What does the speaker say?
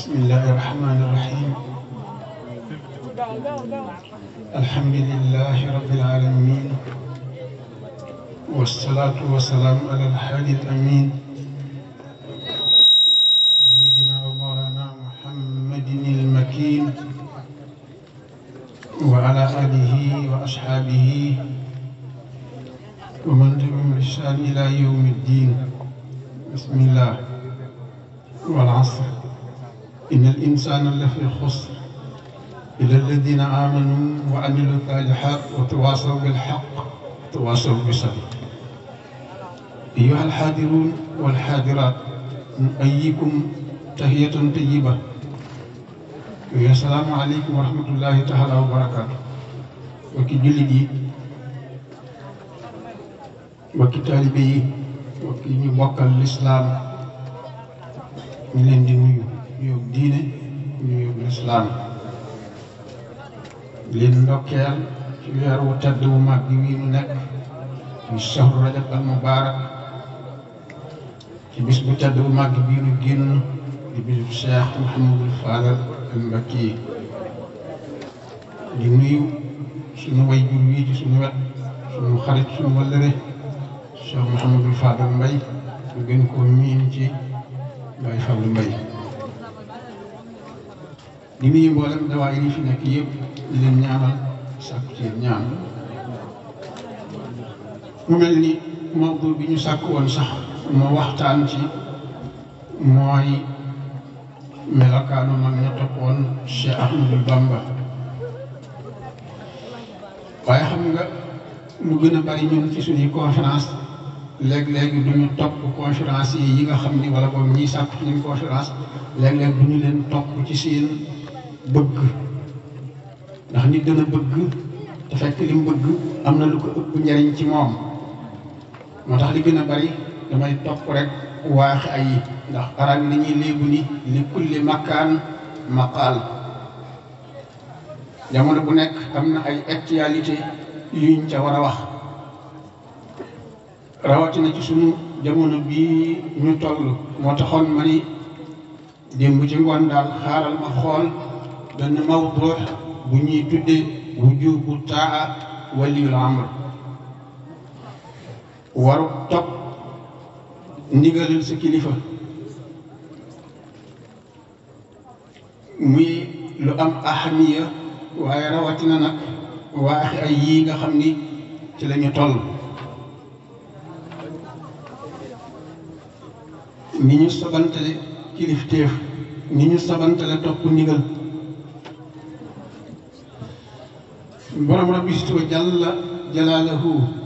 بسم الله الرحمن الرحيم الحمد لله رب العالمين والصلاة والسلام على الحادي الأمين سيدنا ومولانا محمد المكين وعلى آله وأصحابه ومن تبعهم بإحسان إلى يوم الدين بسم الله والعصر إن الإنسان لفي خسر إلا الذين آمنوا وعملوا الصالحات وتواصوا بالحق وتواصوا بالصبر أيها الحاضرون والحاضرات نؤيكم تحية طيبة السلام عليكم ورحمة الله تعالى وبركاته وكي جلدي وكي طالبي وكي نبوك الإسلام ñu leen di nuyu nuyoo diine nuyoo lislaam leen ndokkeel ci weer wu tedd wu mag bi wii nu nekk muy shahru rajab al mubaarak ci bis bu tedd bu mag bii nu génn di bisu Cheikh Mouhamadul Fadal al Mbakki di nuyu suñu way jur wii ci suñu wet suñu xarit suñu wëllëre Cheikh Mouhamadul Fadal Mbay ñu gën koo miin ci Baye Fallou Mbaye di nuyu mboolem dawaay yi fi nekk yëpp di leen ñaanal sàkku ci ñaan mu mel ni mawdu bi ñu sàkk woon sax moo waxtaan ci mooy melokaanu mag ña toppoon Cheikh Ahmadou Bamba waaye xam nga lu gën a bari ñun ci suñuy conférence léeg-léeg du ñu topp conférence yi yi nga xam ni wala boobu ñiy sàkk ci ñu conférence léeg-léeg du ñu leen topp ci seen bëgg ndax nit dana bëgg te fekk li mu bëgg am na lu ko ëpp njariñ ci moom moo tax li gën a bari damay topp rek waax ay ndax arab yi dañuy léegu ni li kulli makkaan maqaal jamono bu nekk am na ay actualité yuñ ca war a wax rawatina ci sunu jamono bii ñu toll moo taxoon ma ni démb ci ngoon daal xaaral ma xool benn mawdu bu ñuy tuddee wujubu taa waliyul amr waru topp ndigalal sa kilifa muy lu am ahamiya waaye rawatina nag waaxi ay yii nga xam ni ci la ñu toll ni ñu sabantale kilifteef ni ñu sabantale topp ndigal borom rabbi wa jalla jalaalahu